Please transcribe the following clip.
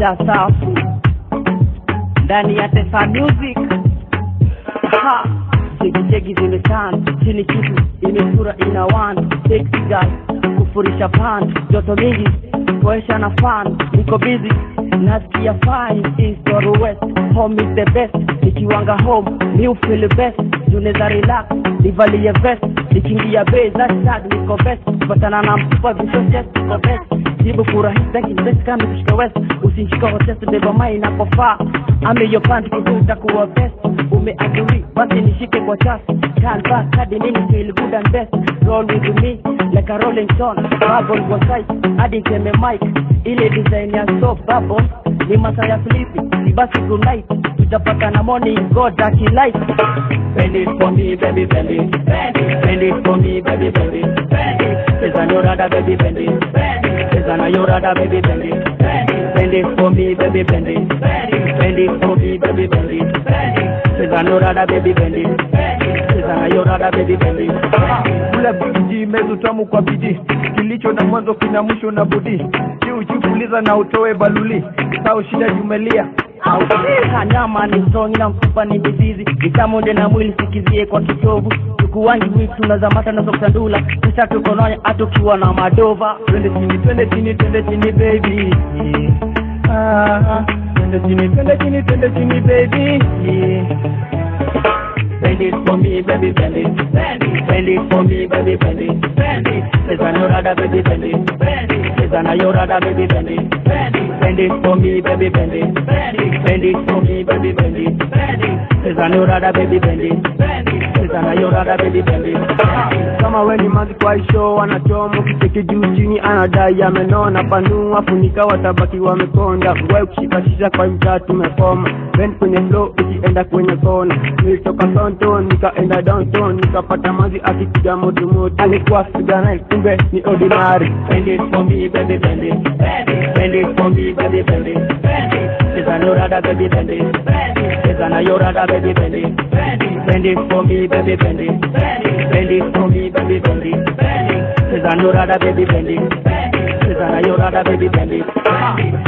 ila safi ndani ya Tesa Music. Ha, cheki zimetana chini, kitu imefura ina one sexy guy kufurisha pan, joto mingi poesha na fan, niko busy nasikia fine east or west, home is the best, nikiwanga home mi feel best, juneza relax nivalie vest, nikiingia base that tag niko best, patana na mtupa visho chest niko best jibu furahi thank you best kama kushika west usinishika hotest beba mai inapofaa ame yo pant kizuri takuwa best umeaguri basi nishike kwa chasi can back hadi mimi feel good and best roll with me like a rolling stone bubble kwa side hadi keme mic ile design ya soap bubble ni masaa ya flippy si basi good night tutapata na morning god dark light bend it for me baby bend it bend it bend it for me baby bend it bend it Pesa nyorada baby bend it bend it Pesa na yorada baby bend it bend it bend it for me baby bend it bend it bend it for me baby bend it bend it Pesa nyorada baby bend it bend it Pesa na yorada baby bend it kula biji mezu tamu kwa bidii kilicho na mwanzo kina mwisho na budi juu juu puliza na utoe baluli sao shida jumelia kanyama ni strong na mfupa ni mizizi itamunde na mwili sikizie kwa kitovu tukuwangi witu tunazamata nazo kutandula kisha tukononya atukiwa na madova twende chini twende chini twende chini baby ah, twende chini twende chini twende chini baby Bend it for me, baby, bend it, bend it, bend it for me, baby, bend it, bend it. Pesa na yorada, baby, bend it, bend it. Pesa na yorada, baby, bend it, bend it. Bend it for me, baby, bend it, bend it. Bend it for me, baby, bend it, bend it. Pesa na yorada, baby, bend it, bend it. Pesa na yorada, baby, bend it, bend it. kama we ni mazi kwa isho wanachoma kicheki juu chini anadai amenona panua funika watabaki wamekonda we kushikashisha kwa mtaa tumekoma bend kwenye flow ikienda kwenye kona nilitoka sonton nikaenda downtown nikapata mazi akipiga motomoto alikuwa figana kumbe ni ordinary Bend it for me, baby, bend it, bend it. Bend it for me, baby, bend it, bend it. Pesa na yorada, baby, bend it, bend it. Pesa na yorada, baby, bend it, bend it. Bend it for me, baby, bend it, bend it. Bend it for me, baby, bend it, bend it. Pesa na yorada, baby, bend it, bend it. Pesa na yorada, baby, bend it, bend it.